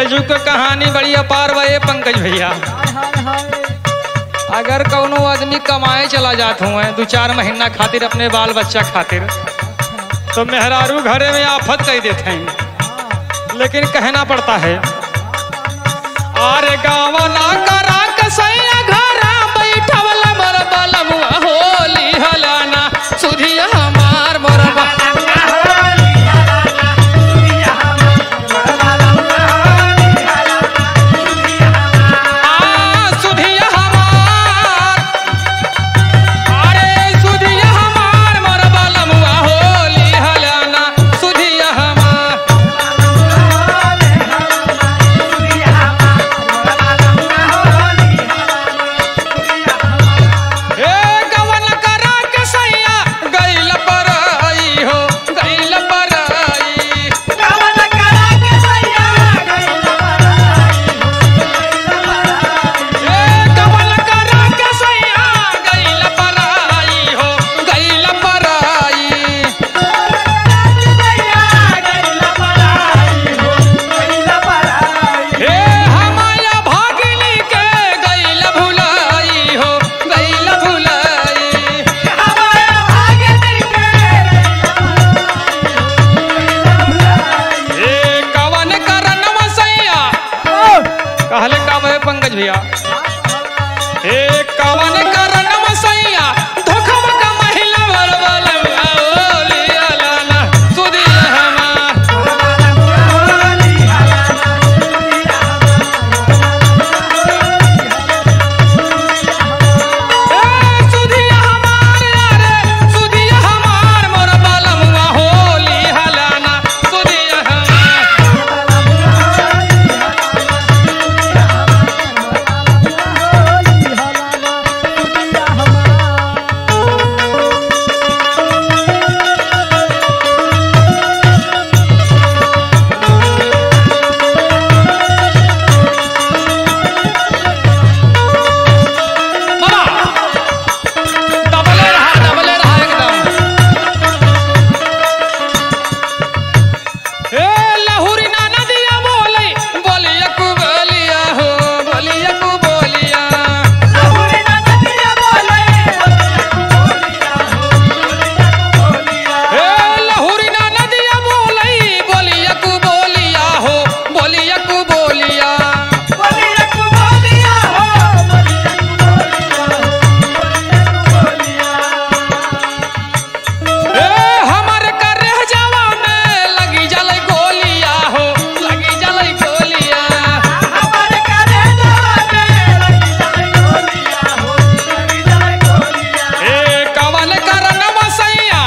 जुग के कहानी बड़ी अपार बा ये पंकज भैया हाय हाय हाय अगर कौनो आदमी कमाए चला जात हुए दो चार महीना खातिर अपने बाल बच्चा खातिर तो मेहरारू घरे में आफत कह देते हैं लेकिन कहना पड़ता है अरे गाँव ना करा कसैया घरा बैठवल मोर बलमुआ होली हलाना सुधिया हमार मोर सुधिया हमार अरे सुधिया हमार मोर बलमुआ होली हलाना सुधिया हमार हे गवन करा के सैया गइल पर आई हो गइल पर आई हे गवन करा के सैया गइल पर आई हो गइल पर आई हे हमाया भागिनी के गइल भुलाई हो गइल भुलाई हे कवन करन मसैया कहले का भय पंकज भैया हे कवन करन मसैया धोखवा का महिला बरबल ओली अलाना सुदिया हमार ए सुधिया हमार रे सुधिया हमार मोर बालमुआ होली हलाना सुधिया हमार बाबा डबले रहा डबले रहा एकदम ए लहुरी ना नदिया बोली बोलिया कु बोलिया हो बोलिया कु बोलिया ए लहुरी ना नदिया बोली बोलिया कु बोलिया हो बोलिया कु बोलिया ए हमर करे जावा में लगी जलै गोलिया हो लगी जलै गोलिया ए कवन करन मसैया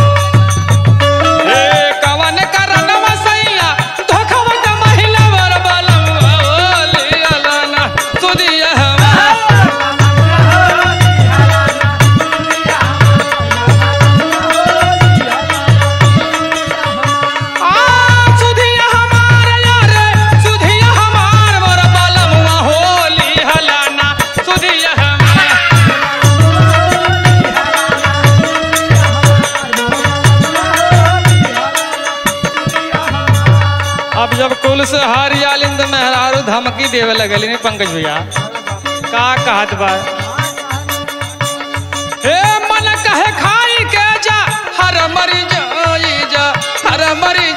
ए कवन करन मसैया धोखवा का महिला वर बलम ओली अलाना सुदिया हमार आ सुधिया हमार यार सुधिया हमार वर बलम होली हलाना सुधिया हमार अब जब कुल से हरियालिन तो मेहरारू धमकी देवे लगली ने पंकज भैया का कहत बा हे मन कहे खाई के जा हर मरी जाई जा हर मरी